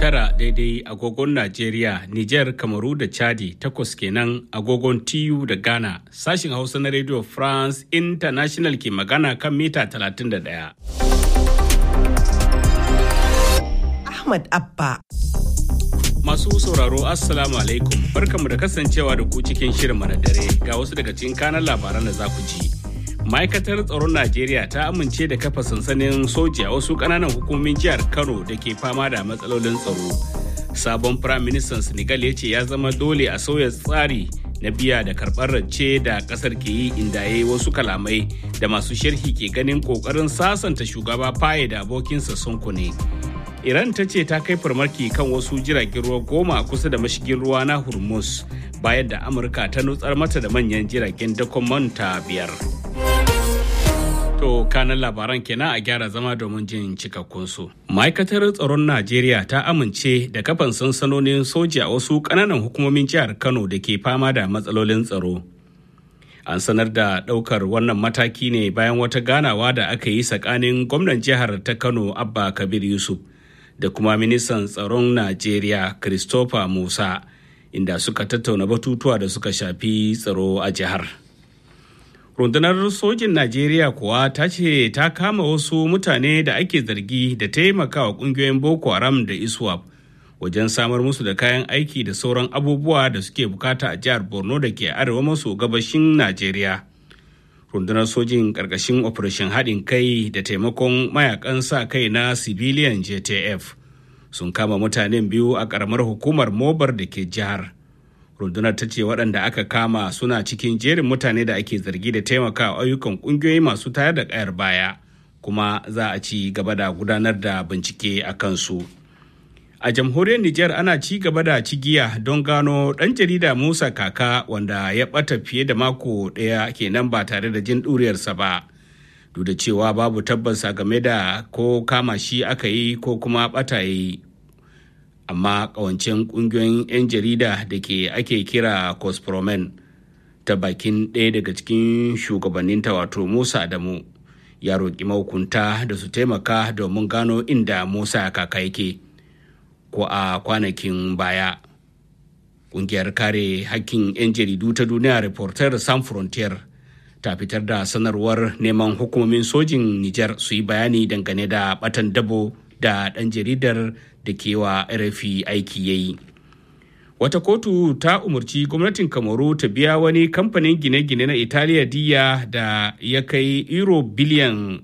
tara daidai agogon Najeriya, Nijar, Kamaru da Chadi takwas kenan agogon TU da Ghana. Sashin Hausa na Radio France International ke magana kan mita 31. Ahmad Abba. Masu sauraro Assalamu alaikum barkanmu da kasancewa da ku cikin shirin na dare ga wasu daga cikin kanan labaran da za ku ji. Ma'aikatar tsaron Najeriya ta amince da kafa sansanin soji a wasu ƙananan hukumomin jihar Kano da ke fama da matsalolin tsaro. Sabon Firaministan Senegal ya ce ya zama dole a sauya tsari na biya da karɓar rance da ƙasar ke yi inda ya yi wasu kalamai da masu sharhi ke ganin ƙoƙarin sasanta shugaba faye da abokinsa Sonko ne. Iran ta ce ta kai farmaki kan wasu jiragen ruwa goma a kusa da mashigin ruwa na Hormuz bayan da Amurka ta nutsar mata da manyan jiragen dakon manta biyar. To kanan labaran kenan a gyara zama domin jin cikakkunsu. Ma'aikatar tsaron Najeriya ta amince da kafan sansanonin soja a wasu ƙananan hukumomin jihar Kano da ke fama da matsalolin tsaro. An sanar da ɗaukar wannan mataki ne bayan wata ganawa da aka yi tsakanin gwamnan jihar ta Kano Abba Kabir Yusuf da kuma ministan tsaron Najeriya Christopher Musa inda suka tattauna batutuwa da suka shafi tsaro a jihar. rundunar sojin najeriya kuwa ta ce ta kama wasu mutane da ake zargi da taimakawa kungiyoyin boko haram da iswap wajen samar musu da kayan aiki da sauran abubuwa da suke bukata a jihar borno da ke arewa maso gabashin najeriya rundunar sojin karkashin operation haɗin kai da taimakon mayakan sa kai na civilian jtf sun kama mutanen biyu a ƙaramar hukumar mobar da ke jihar rundunar ta ce waɗanda aka kama suna cikin jerin mutane da ake zargi da taimakawa ayyukan ƙungiyoyi masu tayar da ƙayar baya kuma za a ci gaba da gudanar da bincike a kansu a jamhuriyar Nijar ana ci gaba da cigiya don gano ɗan jarida Musa Kaka wanda ya ɓata fiye da mako ɗaya kenan ba tare da jin ɗuriyarsa ba duk da cewa babu tabbas game da ko kama shi aka yi ko kuma ɓata ya yi amma kawancen kungiyoyin 'yan jarida da ke ake kira cospromen ta bakin ɗaya daga cikin shugabanninta wato musa adamu ya roƙi mahukunta da su taimaka domin gano inda musa kaka yake ko a kwanakin baya ƙungiyar kare hakkin 'yan jaridu ta duniya reporter san frontier ta fitar da sanarwar neman hukumomin sojin nijar su yi bayani dangane da batan dabo da ɗan jaridar da ke wa RFI aiki ya yi. Wata kotu ta umarci gwamnatin Kamaru ta biya wani kamfanin gine-gine na Italiya diya da ya kai euro biliyan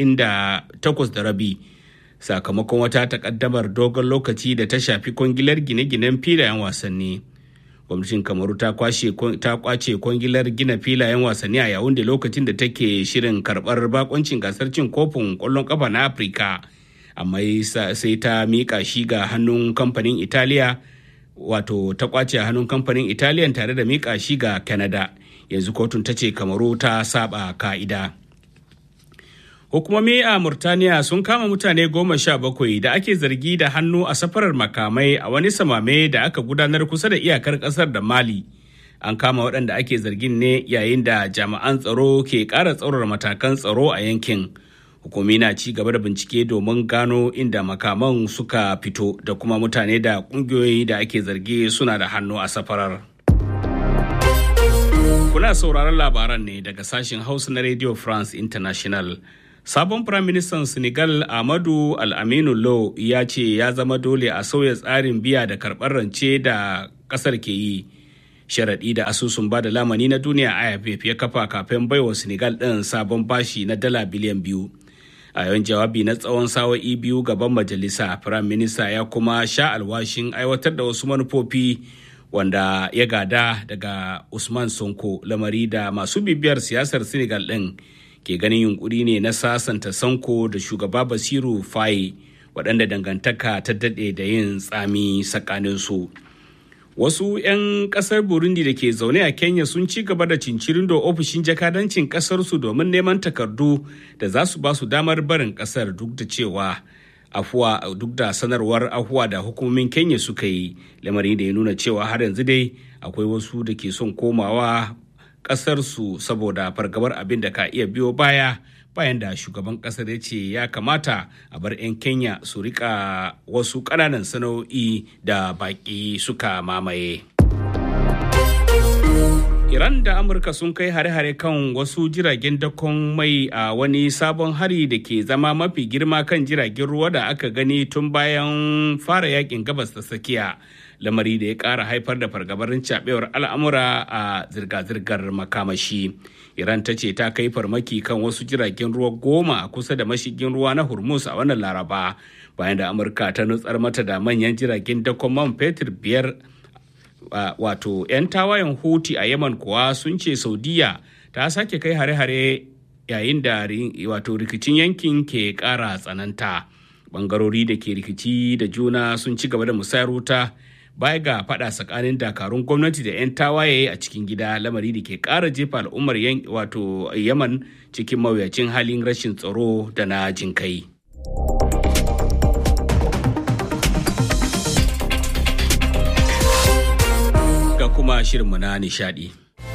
78 da rabi sakamakon wata takaddamar dogon lokaci da ta shafi kwangilar gine-ginen filayen wasanni. Gwamnatin Kamaru ta kwace kwangilar gina filayen wasanni a yawun da lokacin da take shirin karɓar bakoncin gasar cin kofin ƙwallon ƙafa na Afirka. amma sai ta miƙa shi ga hannun kamfanin italiya wato ta kwace a hannun kamfanin italiya tare da miƙa shi ga canada yanzu kotun ta ce kamaru ta saba ka'ida hukumomi a murtaniya sun kama mutane goma sha bakwai da ake zargi da hannu a safarar makamai a wani samame da aka gudanar kusa da iyakar kasar da mali an kama waɗanda ake zargin ne yayin da jami'an tsaro ke ƙara tsaurara matakan tsaro a yankin hukumi na ci gaba da bincike domin gano inda makaman suka fito da kuma mutane da kungiyoyi da ake zargi suna da hannu a safarar. Kuna sauraron labaran ne daga sashen Hausa na Radio France International. Sabon Firaministan Senegal Ahmadu Al-Aminu Lo ya ce ya zama dole a sauya tsarin biya da karɓar rance da ƙasar ke yi. Sharaɗi da asusun ba da lamani na duniya IMF ya kafa kafin baiwa Senegal ɗin sabon bashi na dala biliyan biyu. a yawan jawabi na tsawon sawa'i biyu gaban majalisa firayim minista ya kuma sha alwashin aiwatar da wasu manufofi wanda ya gada daga usman sonko lamari da masu bibiyar siyasar senegal ɗin ke ganin yunkuri ne na sasanta sanko da shugaba basiru faye waɗanda dangantaka ta daɗe da yin tsami tsakaninsu wasu 'yan kasar burundi da ke zaune a kenya sun ci gaba da cincirin da ofishin jakadancin kasarsu domin neman takardu da za su ba su damar barin kasar duk da cewa afuwa duk da sanarwar afuwa da hukumomin kenya suka yi lamarin da ya nuna cewa har yanzu dai akwai wasu da ke son komawa kasarsu saboda fargabar abin da ka iya biyo baya bayan da shugaban kasar ya ce ya kamata a bar 'yan kenya su rika wasu ƙananan sana'o'i da baƙi suka mamaye Iran da Amurka sun kai hare-hare kan wasu jiragen dakon mai a wani sabon hari da ke zama mafi girma kan jiragen ruwa da aka gani tun bayan fara yakin gabas ta tsakiya. Lamari da ya ƙara haifar da fargabarin cabewar al'amura a zirga-zirgar makamashi. Iran ta ce ta kai farmaki kan wasu jiragen ruwa goma a kusa da mashigin ruwa na Hormuz a wannan Laraba bayan da Amurka ta nutsar mata da manyan jiragen dakon man fetur biyar Uh, wato 'yan tawayen huti a yaman kuwa sun ce saudiya ta sake kai hare-hare yayin da wato rikicin yankin ke kara tsananta bangarori da ke rikici da juna sun ci gaba da musayar wuta baya ga fada tsakanin dakarun gwamnati da 'yan tawaye a cikin gida lamari da ke kara jefa al'ummar wato yaman cikin mawuyacin halin rashin tsaro da na jinkai. kuma shirinmu na nishadi.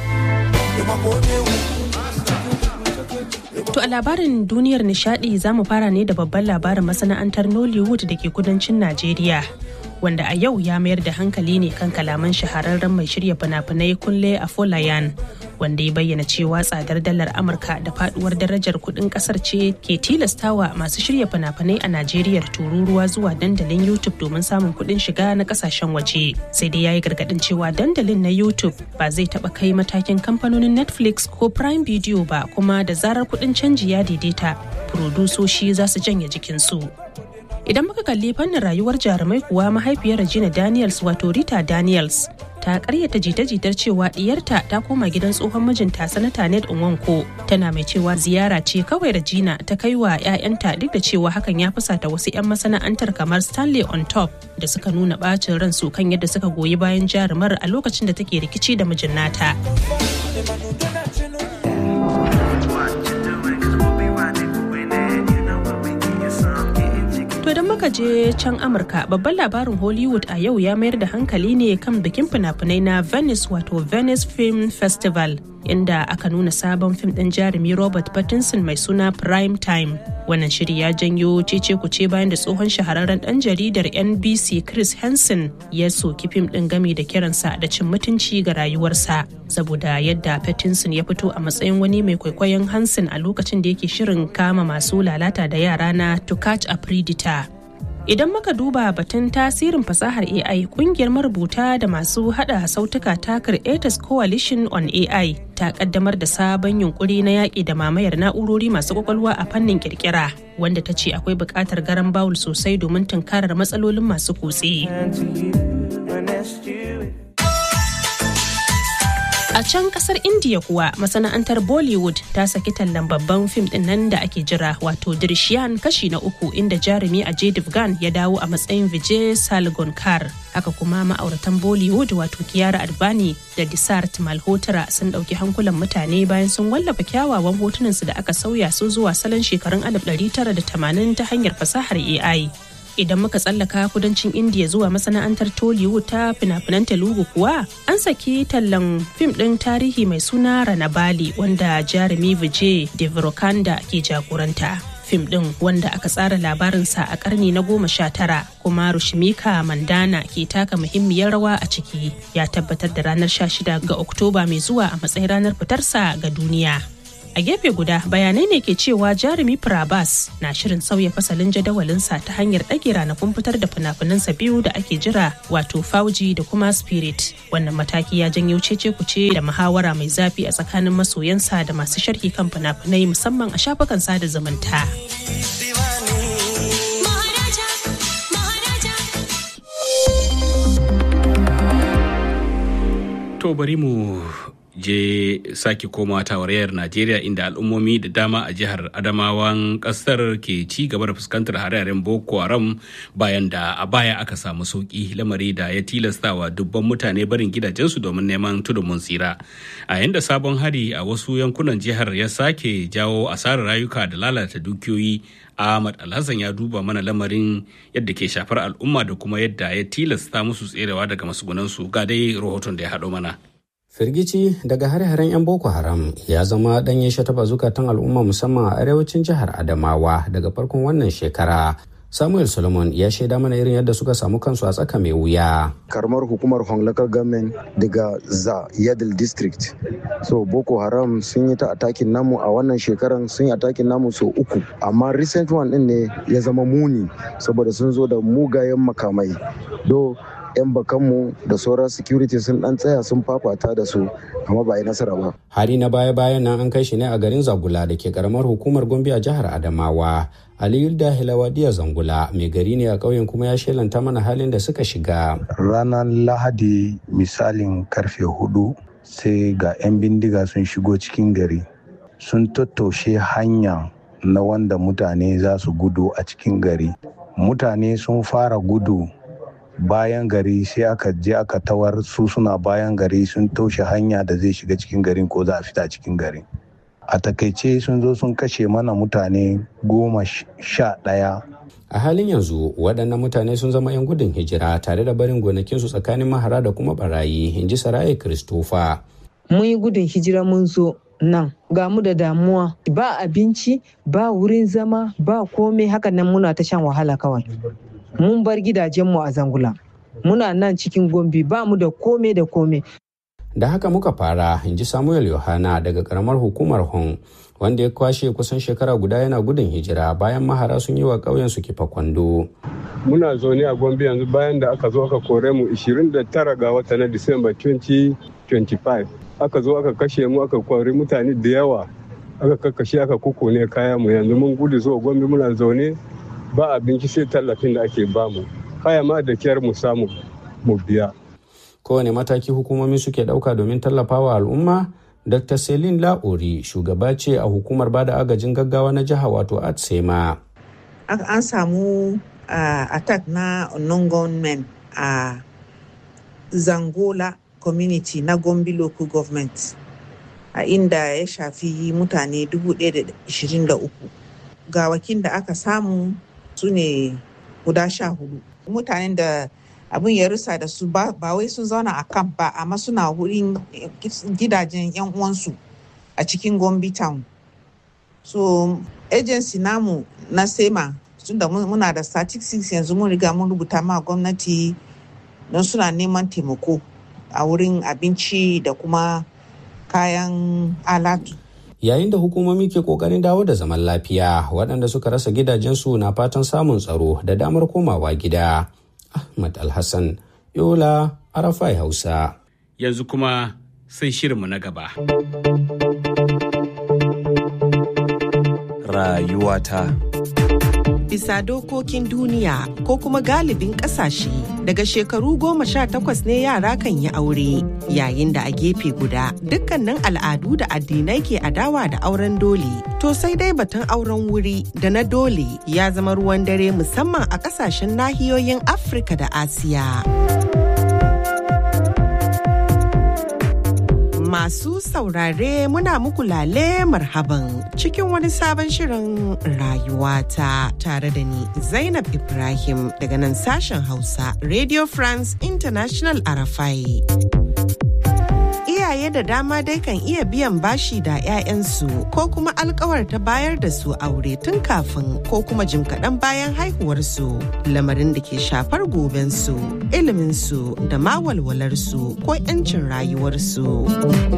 To a labarin duniyar nishadi za mu fara ne da babban labarin masana'antar Nollywood da ke kudancin Najeriya. Wanda a yau ya mayar da hankali ne kan kalaman shahararren mai shirya fina-finai Kunle Afolayan wanda ya bayyana cewa tsadar dalar Amurka da faduwar darajar kudin kasar ce ke tilastawa masu shirya fina-finai a Najeriya tururuwa zuwa dandalin YouTube domin samun kudin shiga na kasashen waje. Sai dai ya yi gargadin cewa dandalin na YouTube ba zai taba kai matakin kamfanonin Netflix ko Prime Video ba kuma da zarar kudin canji ya daidaita, furodusoshi za su janye jikinsu. Idan muka kalli fannin rayuwar jarumai kuwa mahaifiyar Regina Daniels wato Rita Daniels ta karyata jita-jitar cewa diyarta ta koma gidan tsohon mijinta sanata Ned Nwanko tana mai cewa ziyara ce kawai Regina ta kai wa 'ya'yanta duk da cewa hakan ya fusata wasu 'yan masana'antar kamar Stanley on top da suka nuna bacin ransu kan yadda suka goyi bayan jarumar a lokacin da take rikici da mijin nata. To idan muka je can Amurka babban labarin Hollywood a yau ya mayar da hankali ne kan bikin fina-finai na Venice wato Venice Film Festival inda aka nuna sabon fim ɗin jarumi Robert Pattinson mai suna Prime Time. Wannan shiri ya janyo cece kuce bayan da tsohon shahararren ɗan jaridar NBC Chris Hansen ya soki fim ɗin gami da kiransa da cin mutunci ga rayuwarsa saboda yadda Pattinson ya fito a matsayin wani mai kwaikwayon Hansen a lokacin da yake shirin kama masu lalata da yara na To Catch a Predator. Idan muka duba batun tasirin fasahar AI kungiyar marubuta da masu hada sautuka ta Creators Coalition on AI ta kaddamar da sabon yunkuri na yaƙi da mamayar na'urori masu kwakwalwa a fannin kirkira wanda ta ce akwai buƙatar garan bawul sosai domin tunkarar matsalolin masu kutse. A can kasar India kuwa masana'antar Bollywood ta saki tallan babban fim din nan da ake jira wato Dirshiyan kashi na uku inda jarumi a Devgan ya dawo a matsayin Vijay Salgonkar. Haka kuma ma'auratan Bollywood wato Kiara Advani da Disart Malhotra sun ɗauki hankulan mutane bayan sun wallafa kyawawan hotunansu da aka sauya su zuwa salon shekarun 1980 ta hanyar fasahar AI. idan muka tsallaka kudancin indiya zuwa masana'antar tollywood ta fina-finan telugu kuwa an saki tallan fim ɗin tarihi mai suna ranabali wanda jarumi vijay devrokanda ke jagoranta fim ɗin wanda aka tsara labarinsa a ƙarni na goma sha tara kuma rushimika mandana ke taka muhimmiyar rawa a ciki ya tabbatar da ranar 16 ga oktoba mai zuwa a matsayin ranar fitarsa ga duniya a gefe guda bayanai ne ke cewa jarumi Prabas na shirin sauya fasalin jadawalinsa ta hanyar ɗage ranakun fitar da fina-finansa biyu da ake jira wato fauji da kuma spirit wannan mataki ya janyo cece kuce da muhawara mai zafi a tsakanin masoyansa da masu sharhi kan fina-finai musamman a shafukan sada zumunta. To bari mu je sake koma tawarayyar Najeriya inda al'ummomi da dama a jihar Adamawan kasar ke ci gaba da fuskantar hare-haren Boko Haram bayan da a baya aka samu sauki lamari da ya tilastawa dubban mutane barin gidajensu domin neman tudun tsira. A yanda sabon hari a wasu yankunan jihar ya sake jawo asarar rayuka da lalata dukiyoyi Ahmad Alhassan ya duba mana lamarin yadda ke shafar al'umma da kuma yadda ya tilasta musu tserewa daga masugunansu ga dai rahoton da ya haɗo mana. firgici daga hare-haren 'yan boko haram ya zama ɗanye shataba zukatan al'umma musamman a arewacin jihar adamawa daga farkon wannan shekara samuel solomon ya shaida mana irin yadda suka samu kansu a tsaka mai wuya karamar hukumar hong local government daga za yadil district so boko haram sun yi ta atakin namu a wannan shekaran sun yi atakin namu sau uku amma recent one din ne ya zama muni saboda sun zo da mugayen makamai do 'yan bakanmu da sauran security sun dan tsaya sun fafata da su amma ba yi nasara ba. hari na baya-bayan nan an kai shi ne a garin zagula da ke karamar hukumar gombe a jihar adamawa aliyu da hilawadiya zangula mai gari ne a ƙauyen kuma ya shelanta mana halin da suka shiga ranar lahadi misalin karfe hudu sai ga 'yan bindiga sun shigo cikin gari sun tattaushe hanya na wanda mutane za su gudu a cikin gari mutane sun fara gudu bayan gari sai aka je aka tawar su suna bayan gari sun taushe hanya da zai shiga cikin garin ko za a fita cikin garin a takaice sun zo sun kashe mana mutane goma sha ɗaya a halin yanzu waɗannan mutane sun zama 'yan gudun hijira tare da barin gonakinsu tsakanin mahara da kuma barayi in ji saraye kristofa mun yi gudun hijira mun zo nan ga mu da damuwa ba abinci ba wurin zama ba komai hakan nan muna ta shan wahala kawai mun bar gidajenmu a zangula muna nan cikin gombe ba mu da kome da kome da haka muka fara in ji samuel yohana daga karamar hukumar hong wanda ya kwashe kusan shekara guda yana gudun hijira bayan mahara sun yi wa ƙauyen su kifa kwando muna zaune a gombe yanzu bayan da aka zo aka kore mu 29 ga wata na disamba 2025 aka zo aka kashe mu aka kwari mutane da yawa aka kakkashe aka kukune kaya mu yanzu mun gudu zuwa gombe muna zaune ba abinci sai tallafin da ake bamu haya ma da kyar mu samu mu biya kowane mataki hukumomi suke ɗauka domin tallafawa al'umma dr celine la'ori shugaba ce a hukumar bada agajin gaggawa na jiha wato atsema an samu attack na non men a zangola community na gombe local government a inda ya shafi mutane 1,023 gawakin da aka samu su ne guda sha hudu mutanen da abin ya rusa da su ba wai sun zauna a kan ba amma suna wurin gidajen yan uwansu a cikin gombe town so agency namu na sema tun da muna da statistics yanzu mun riga mun rubuta ma gwamnati don suna neman taimako a wurin abinci da kuma kayan alatu yayin da hukumomi ke kokarin dawo da zaman lafiya waɗanda suka rasa gidajensu na fatan samun tsaro da damar komawa gida ahmad alhassan yola arafai hausa yanzu kuma sai shirinmu na gaba rayuwata bisa dokokin duniya ko kuma galibin kasashe daga shekaru goma sha takwas ne yara kan yi aure yayin da a gefe guda dukkanin al'adu da addinai ke adawa da auren dole to sai dai batun auren wuri da na dole ya zama ruwan dare musamman a kasashen nahiyoyin afirka da asiya Masu saurare muna muku lale marhaban cikin wani sabon shirin rayuwata tare da ni Zainab Ibrahim daga nan sashen Hausa Radio France International Arafai. Iyaye da dama dai kan iya biyan bashi da 'ya'yansu ko kuma alkawarta bayar da su aure tun kafin ko kuma jim kaɗan bayan haihuwarsu lamarin da ke shafar gobensu iliminsu da ma walwalarsu ko 'yancin rayuwarsu.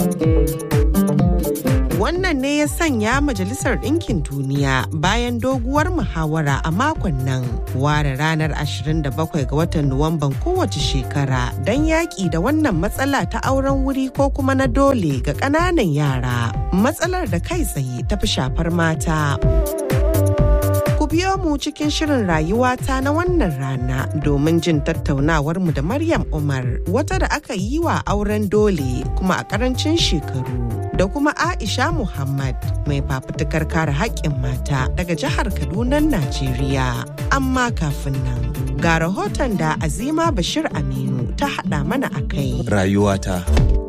Wannan ne ya sanya Majalisar Ɗinkin Duniya bayan doguwar muhawara a makon nan ware ranar 27 ga watan Nuwamban kowace shekara don yaƙi da wannan matsala ta auren wuri ko kuma na dole ga ƙananan yara. Matsalar da kai tsaye ta fi shafar mata. Ku biyo mu cikin shirin rayuwata na wannan rana domin jin tattaunawar mu da Maryam Umar wata da aka yi wa auren dole kuma a ƙarancin shekaru. da kuma Aisha Muhammad mai fafutukar kare haƙƙin mata daga jihar Kaduna, Najeriya. Amma kafin nan ga rahoton da Azima Bashir Aminu ta haɗa mana a kai. Rayuwata.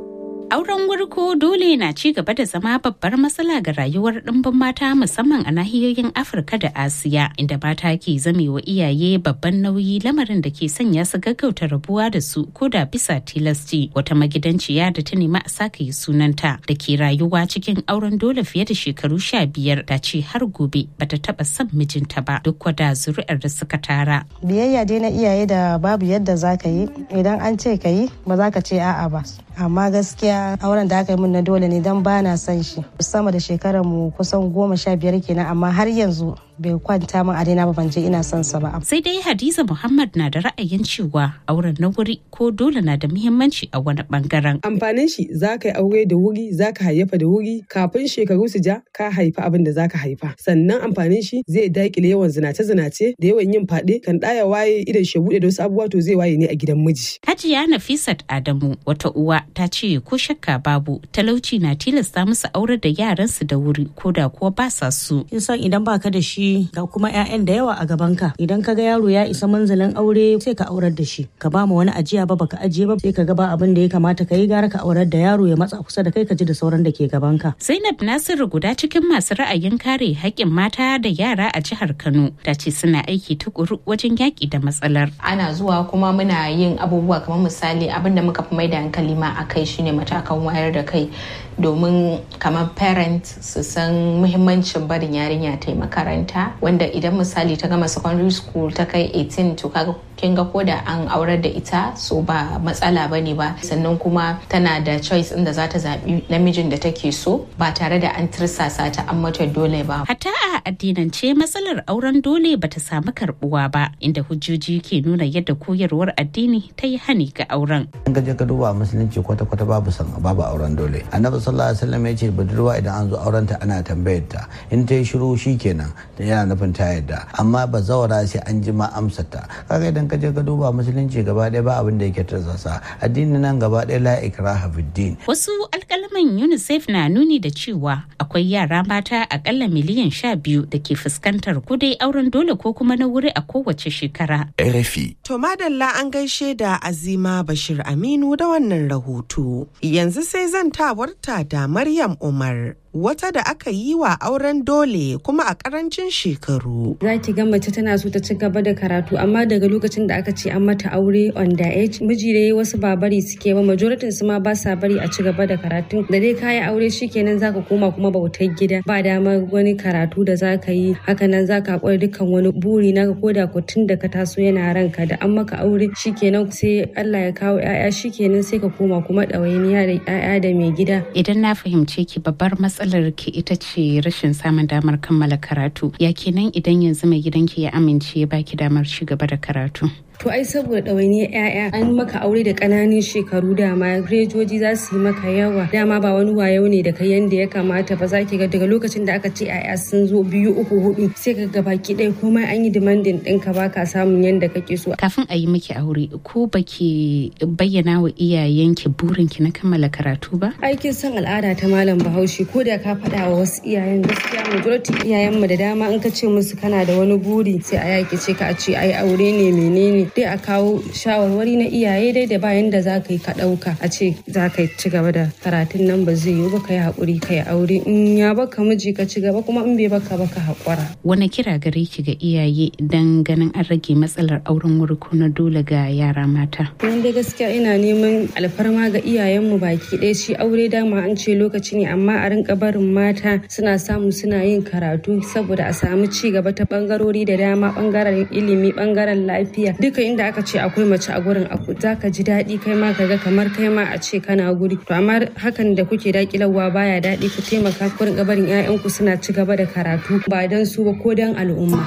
Auren wurko dole na ci gaba da zama babbar matsala ga rayuwar ɗimbin mata musamman a nahiyoyin Afirka da Asiya inda mata ke zamewa iyaye babban nauyi lamarin da ke sanya su gaggauta rabuwa da su ko da bisa tilasci wata magidanciya da ta nemi a saka yi sunanta da ke rayuwa cikin auren dole fiye da shekaru sha biyar ta ce har gobe bata taba son mijinta ba duk da zuri'ar da suka tara. Biyayya dai na iyaye da babu yadda za ka yi idan an ce ka yi ba za ka ce a'a ba. amma gaskiya auren da aka yi min na dole ne don ba na son shi sama da shekarar mu kusan goma sha biyar kenan amma har yanzu bai kwanta min a daina ba ban je ina son sa ba sai dai hadiza muhammad na da ra'ayin cewa auren na wuri ko dole na da muhimmanci a wani bangaren amfanin shi za ka yi aure da wuri za ka hayyafa da wuri kafin shekaru su ja ka haifa abin da za ka haifa sannan amfanin shi zai daƙile yawan zinace-zinace da yawan yin faɗe kan ɗaya waye idan shi buɗe da wasu abubuwa to zai waye ne a gidan miji hajiya nafisat adamu wata uwa ta ce ko shakka babu talauci na tilasta musu aurar da yaransu da wuri ko da kuwa ba sa su. san idan baka da shi ga kuma 'ya'yan da yawa a gabanka idan ka ga yaro ya isa manzalin aure sai ka aurar da shi ka ba mu wani ajiya ba baka ajiye ba sai ka ga ba abin da ya kamata ka yi gara ka aurar da yaro ya matsa kusa da kai ka ji da sauran da ke gabanka. Zainab Nasiru guda cikin masu ra'ayin kare haƙƙin mata da yara a jihar Kano ta ce suna aiki tukuru wajen yaƙi da matsalar. Ana zuwa kuma muna yin abubuwa kamar misali abin da muka fi mai da hankali ma a kai shine matakan wayar da kai domin kamar parent su san muhimmancin barin yarinya ta yi makaranta wanda idan misali ta gama secondary school ta kai 18 to kaga kin ga ko da an aurar da ita so ba matsala bane ba sannan kuma tana da choice inda za ta zaɓi namijin da take so ba tare da an tirsasa ta an mata dole ba. Hatta a addinance matsalar auren dole bata samu karbuwa ba inda hujjoji ke nuna yadda koyarwar addini ta yi hani ga auren. In ka je ka duba musulunci kwata-kwata babu san babu auren dole. Annabi sallallahu alaihi wasallam ya ce budurwa idan an zo auren ta ana tambayar ta in ta yi shiru shikenan yana nufin ta yadda amma ba zawara sai an ji ma amsar ta. Kaga idan ka je ka duba musulunci gaba ɗaya ba abin da yake tarzasa addini nan gaba ɗaya la ikraha fiddin. Wasu alƙalaman UNICEF na nuni da cewa akwai yara mata akalla miliyan sha biyu da ke fuskantar kudai auren dole ko kuma na wuri a kowace shekara. RFI. To madalla an gaishe da Azima Bashir Aminu da wannan rahoto. Yanzu sai zantawarta da Maryam Umar. wata da aka yi wa auren dole kuma a karancin shekaru. Za ki ga mace tana so ta ci gaba da karatu amma daga lokacin da aka ce an mata aure on the age miji dai wasu ba bari suke ba majoritin su ma ba sa bari a ci gaba da karatu da dai kayi aure shikenan zaka koma kuma bautar gida ba dama wani karatu da zaka yi hakanan zaka haƙura dukkan wani buri naka ko da ko tun da ka taso yana ranka da an maka aure shikenan sai Allah ya kawo 'ya'ya shikenan sai ka koma kuma ɗawainiya da 'ya'ya da mai gida. Idan na fahimce ki babbar matsalar ki ita ce rashin samun damar kammala karatu ya kenan idan yanzu mai gidanki ya amince ya baki damar ci gaba da karatu To ai saboda ɗawainiyar 'ya'ya an maka aure da ƙananan shekaru dama rejoji za su yi maka yawa dama ba wani wayo ne da kai yanda ya kamata ba za ki ga daga lokacin da aka ce 'ya'ya sun zo biyu uku hudu sai ka ga baki ɗaya komai an yi demanding ɗinka ba ka samun yanda kake so. Kafin a yi miki aure ko baki bayyana wa iyayenki burinki na kammala karatu ba? Aikin san al'ada ta malam Bahaushe ko da ka faɗa wa wasu iyayen gaskiya majority iyayenmu da dama in ka ce musu kana da wani buri sai a yaki ce ka a ce ai aure ne menene dai a kawo shawarwari na iyaye dai da bayan da za ka yi ka ɗauka a ce za ka ci gaba da karatun nan ba zai yiwu ba ka yi haƙuri ka yi aure in ya baka miji ka ci gaba kuma in bai baka baka haƙura. Wani kira gare ki ga iyaye dan ganin an rage matsalar auren wuri ko na dole ga yara mata. Nan dai gaskiya ina neman alfarma ga iyayenmu baki ɗaya shi aure dama an ce lokaci ne amma a rinka barin mata suna samu suna yin karatu saboda a samu ci gaba ta bangarori da dama bangaren ilimi bangaren lafiya duka duka inda aka ce akwai mace a gurin za ka ji daɗi kai ma ka ga kamar kai ma a ce kana guri to amma hakan da kuke daƙilarwa baya daɗi ku taimaka ku rinka barin 'ya'yanku suna ci gaba da karatu ba don su ba ko don al'umma.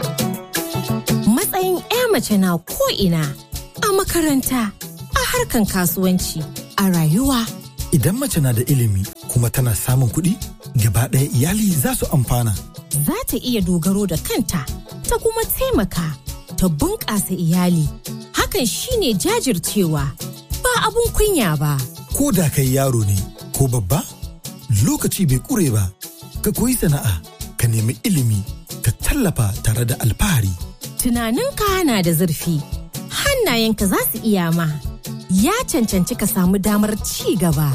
Matsayin 'ya mace na ko ina a makaranta a harkan kasuwanci a rayuwa. Idan mace na da ilimi kuma tana samun kuɗi gaba ɗaya iyali za su amfana. Za ta iya dogaro da kanta ta kuma taimaka ta bunƙasa iyali. Hakan shine jajircewa ba abun kunya ba. Ko da kai yaro ne ko babba, lokaci bai ƙure ba, ka koyi sana'a, ka nemi ilimi, ka tallafa tare da alfahari. Tunaninka na da zurfi, hannayenka za su iya ma. Ya cancanci ka samu damar ci gaba.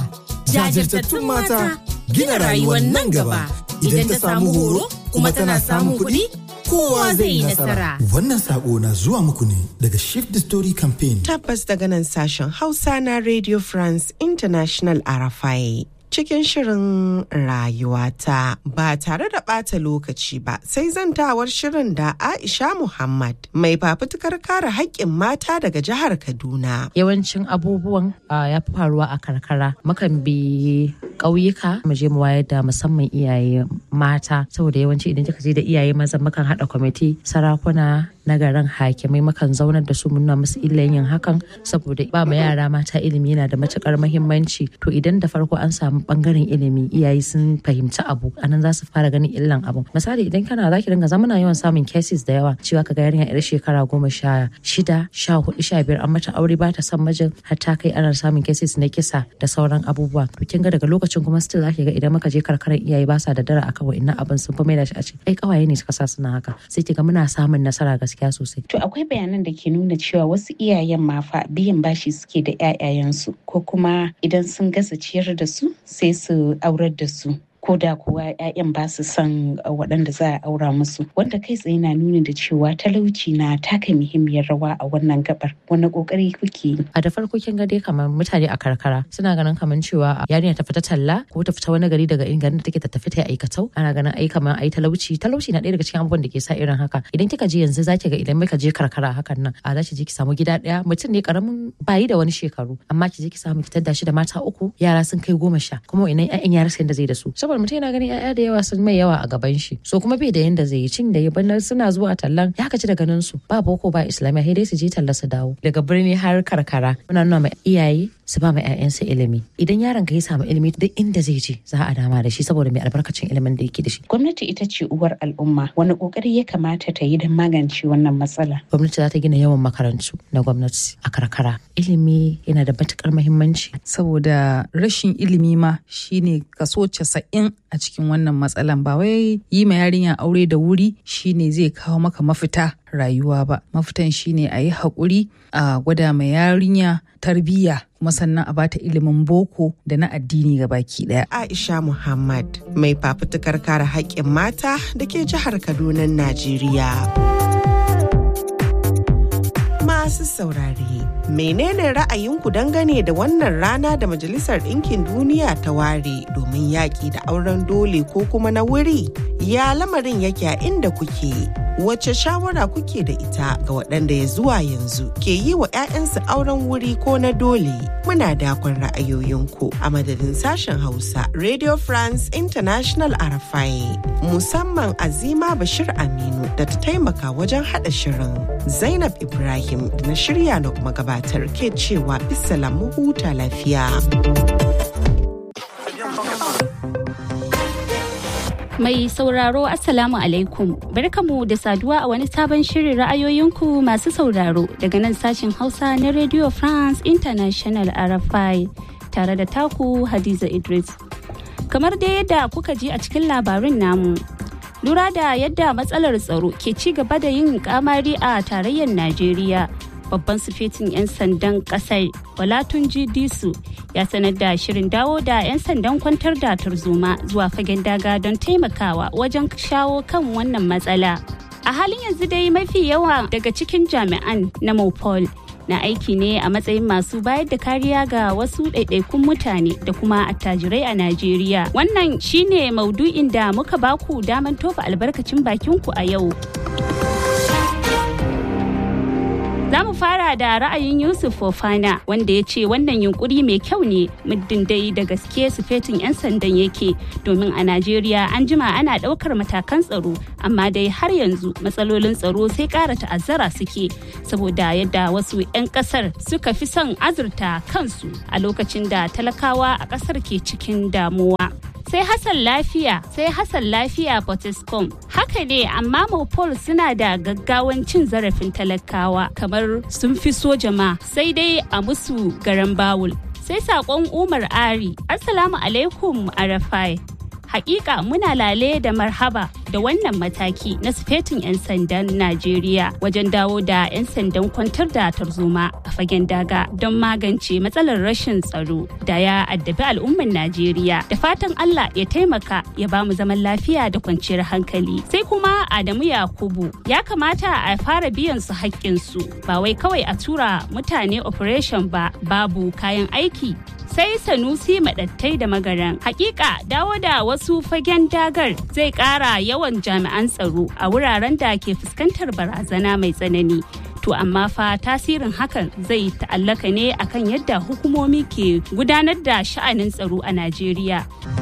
Jajirtattun mata gina rayuwar nan gaba. Idan ta samu horo kuma tana samun kuɗi, kowa zai yi nasara. Wannan sako na zuwa muku ne daga Shift the Story Campaign. Tabbas daga nan sashen Hausa na Radio France International Arafai. Cikin shirin rayuwata ba tare da ɓata lokaci ba sai zantawar shirin da Aisha Muhammad mai fafutukar kare haƙƙin mata daga jihar Kaduna. Yawancin abubuwan ya fi faruwa a karkara. Mukan bi ƙauyuka mu je mu wayar da musamman iyaye mata saboda yawanci idan kika je da iyaye maza mukan haɗa kwamiti sarakuna na garin hakimai mukan zaunar da su muna musu illan yin hakan saboda ba ma yara mata ilimi yana da matukar muhimmanci to idan da farko an samu bangaren ilimi iyaye sun fahimci abu anan za su fara ganin illan abu misali idan kana za ki dinga zamana yawan samun cases da yawa cewa ka ga yarinya yar shekara goma sha shida sha hudu sha biyar an mata aure ba ta son mijin har ta kai ana samun cases na kisa da sauran abubuwa to kin ga daga lokacin kuma still za ki ga idan muka je karkarar iyaye ba sa da dara akan wa'annan abin sun fi mai da shi a ce ai kawaye ne suka sa suna haka sai ki ga muna samun nasara gaskiya gaskiya sosai. To akwai bayanan da ke nuna cewa wasu iyayen ma fa biyan bashi suke da 'ya'yayensu ko kuma idan sun gasa ciyar da su sai su aurar da su. ko da kuwa 'ya'yan ba su son waɗanda za a aura musu wanda kai tsaye na nuni da cewa talauci na taka muhimmiyar rawa a wannan gabar wani kokari kuke yi a da farko kin ga dai kamar mutane a karkara suna ganin kamar cewa yarinya ta fita talla ko ta fita wani gari daga garin da take ta tafi ta aikatau ana ganin ai kamar ai talauci talauci na ɗaya daga cikin abubuwan da ke sa irin haka idan kika je yanzu zaki ga idan muka je karkara hakan nan a za ki je ki samu gida ɗaya mutum ne karamin bayi da wani shekaru amma ki je ki samu ki tadda shi da mata uku yara sun kai goma sha kuma ina 'ya'yan yara sai da zai da su saboda mutum yana ganin 'ya'ya da yawa sun mai yawa a gaban shi so kuma bai da yanda zai yi cin da ya banna suna zuwa tallan ya gaji da ganin su ba boko ba islamiyya sai dai su je talla su dawo daga birni har karkara muna nuna ma iyaye su ba ma 'ya'yansu ilimi idan yaron ka ya samu ilimi duk inda zai je za a dama da shi saboda mai albarkacin ilimin da yake da shi gwamnati ita ce uwar al'umma wani kokari ya kamata ta yi don magance wannan matsala gwamnati za ta gina yawan makarantu na gwamnati a karkara ilimi yana da matukar muhimmanci saboda rashin ilimi ma shine kaso casa'in a cikin wannan matsalan ba wai yi ma yarinya aure da wuri shine zai kawo maka mafita rayuwa ba mafitan shine a yi haƙuri a gwada ma yarinya tarbiyya kuma sannan a bata ilimin boko da na addini ga baki daya. Aisha Muhammad mai fafutukar kare haƙƙin mata da ke jihar Kaduna, Najeriya. Masu saurare, menene ra'ayinku dangane da wannan rana da Majalisar Ɗinkin Duniya ta ware domin yaƙi da auren dole ko kuma na wuri? Ya lamarin yake a inda kuke? Wace shawara kuke da ita ga waɗanda ya zuwa yanzu ke yi wa 'ya'yansu auren wuri ko na dole? Muna dakon ra'ayoyinku a madadin sashen Hausa Radio France International Arafai musamman Azima Bashir Aminu da ta taimaka wajen haɗa shirin. Zainab Ibrahim da na shirya na kuma gabatar ke cewa bisalam mu huta lafiya. Mai sauraro Assalamu alaikum barkamu da saduwa a wani sabon shirin ra'ayoyinku masu sauraro daga nan sashen Hausa na Radio France International RFI tare da taku Hadiza Idris. Kamar dai yadda kuka ji a cikin labarin namu. Lura da yadda matsalar tsaro ke ci gaba da yin kamari a tarayyar Najeriya. Babban sufetin 'yan sandan kasar Walatunji Disu ya sanar da shirin dawo da 'yan sandan kwantar da tarzoma zuwa fagen daga don taimakawa wajen shawo kan wannan matsala. A halin yanzu dai mafi yawa daga cikin jami'an na Mopol na aiki ne a matsayin masu bayar da kariya ga wasu ɗaiɗaikun mutane da kuma attajirai a Najeriya. Wannan shine maudu'in da muka baku daman tofa albarkacin bakinku a yau. Za mu fara da ra'ayin Yusuf Fofana wanda ya ce wannan yunkuri mai kyau ne muddin dai da gaske sufetin 'yan sandan yake domin a Najeriya an jima ana ɗaukar matakan tsaro amma dai har yanzu matsalolin tsaro sai ƙara ta'azzara suke saboda yadda wasu 'yan ƙasar suka fi son azurta kansu a lokacin da talakawa a ƙasar ke cikin damuwa. sai Hassan lafiya sai Hassan lafiya Potescom. Haka ne amma Mopol suna da gaggawan cin zarafin talakawa kamar sun fi soja ma sai dai a musu garan bawul. Sai sakon Umar Ari, Assalamu alaikum Arafai. Hakika muna lale da marhaba da wannan mataki na sufetin 'yan sandan Najeriya wajen dawo da 'yan sandan kwantar da tarzoma a fagen daga don magance matsalar rashin tsaro da ya addabi al'ummar Najeriya. Da fatan Allah ya taimaka ya bamu zaman lafiya da kwanciyar hankali. Sai kuma Adamu Yakubu ya kamata a fara biyan su haƙƙinsu ba wai kawai a tura mutane operation ba babu kayan aiki sai sanusi madattai da magaran hakika dawo da wasu fagen dagar zai kara yawan jami'an tsaro a wuraren da ke fuskantar barazana mai tsanani to amma fa tasirin hakan zai ta'allaka ne akan yadda hukumomi ke gudanar da sha'anin tsaro a najeriya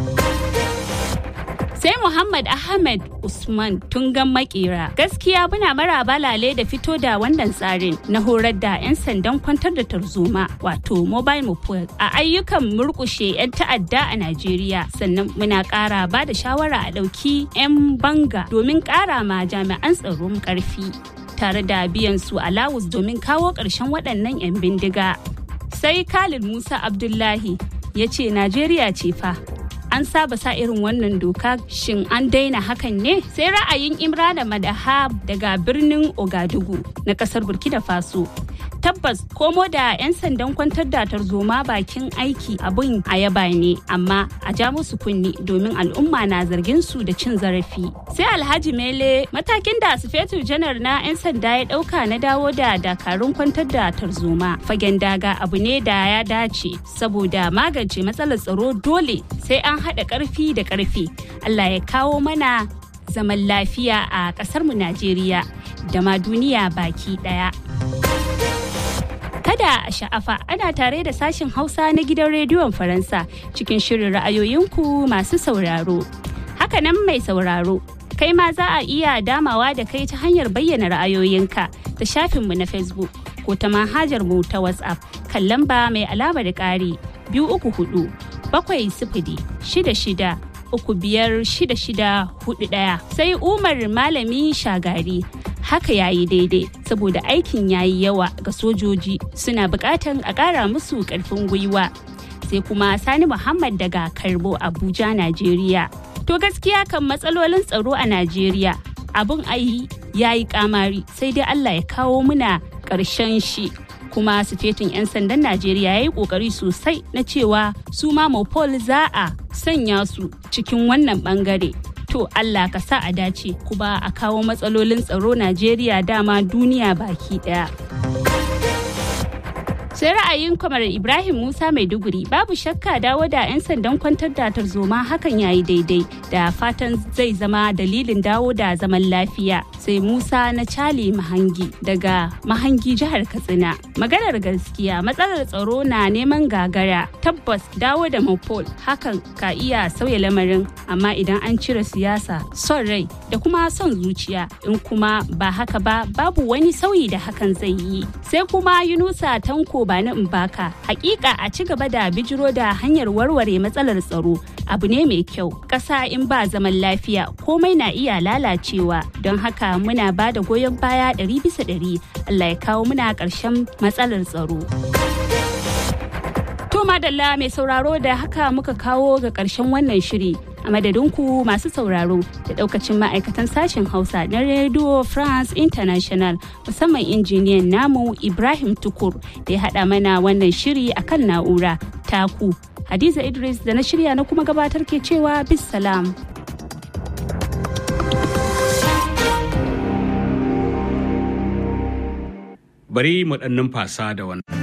sai Muhammad Ahmed Usman tungan makera gaskiya muna maraba lale da fito da wannan tsarin na horar da 'yan sandan kwantar da tarzoma wato mobile moped a ayyukan murkushe 'yan ta'adda a Najeriya sannan muna ƙara ba da shawara a ɗauki 'yan banga domin ƙara ma jami'an tsaron ƙarfi tare da biyan su alawus domin kawo ƙarshen waɗannan 'yan bindiga sai Khalid Musa Abdullahi ya ce Najeriya ce fa an saba sa irin wannan doka shin an daina hakan ne sai ra'ayin imrana madaha daga birnin ogadugu na kasar burkina faso tabbas komo da 'yan sandan kwantar da tarzoma bakin aiki abun a yaba ne amma a ja musu kunni domin al'umma na zargin su da cin zarafi sai alhaji mele matakin da sufetu janar na 'yan sanda ya dauka na dawo da dakarun kwantar da tarzoma fagen daga abu ne da ya dace saboda magance matsalar tsaro dole sai an haɗa ƙarfi da ƙarfi allah ya kawo mana zaman lafiya a ƙasarmu najeriya da ma duniya baki ɗaya. kada a sha'afa ana tare da sashen hausa na gidan rediyon faransa cikin shirin ra'ayoyinku masu sauraro hakanan mai sauraro kai ma za a iya damawa da kai ta hanyar bayyana ra'ayoyinka ta shafinmu na facebook ko ta manhajar mu ta whatsapp kan lamba mai alama da ƙari biyu uku hudu bakwai sifili shida shida uku biyar shida shida hudu ɗaya sai umar malami shagari haka ya yi daidai saboda aikin ya yi yawa ga sojoji suna bukatan a ƙara musu ƙarfin gwiwa sai kuma sani muhammad daga karbo abuja najeriya to gaskiya kan matsalolin tsaro a najeriya abun ayi ya yi kamari sai dai allah ya kawo muna ƙarshen shi kuma sufetin 'yan sandan najeriya ya yi kokari sosai na cewa su ma mopol za a sanya su cikin wannan bangare to Allah ka sa a dace kuma a kawo matsalolin tsaro Najeriya dama duniya baki daya. sai ra'ayin kwamar ibrahim musa maiduguri babu shakka dawo da 'yan sandan kwantar da tarzoma hakan yayi daidai da fatan zai zama dalilin dawo da zaman lafiya sai musa na cali mahangi daga mahangi jihar katsina maganar gaskiya matsalar tsaro na neman gagara tabbas dawo da mopol hakan ka iya sauya lamarin amma idan an cire siyasa son rai da kuma son zuciya in kuma ba haka ba babu wani sauyi da hakan zai yi sai kuma yunusa tanko ba na baka hakika a ci gaba da bijiro da hanyar warware matsalar tsaro abu ne mai kyau ƙasa in ba zaman lafiya komai na iya lalacewa don haka muna ba da goyon baya ɗari bisa ɗari allah ya kawo muna ƙarshen matsalar tsaro to madalla mai sauraro da haka muka kawo ga ƙarshen wannan shiri a madadinku masu sauraro da daukacin ma'aikatan sashen hausa na radio france international musamman injiniyan namu ibrahim tukur da ya haɗa mana wannan shiri akan na'ura taku hadiza idris da na shirya na kuma gabatar ke cewa bis salam bari mu ɗan numfasa da wannan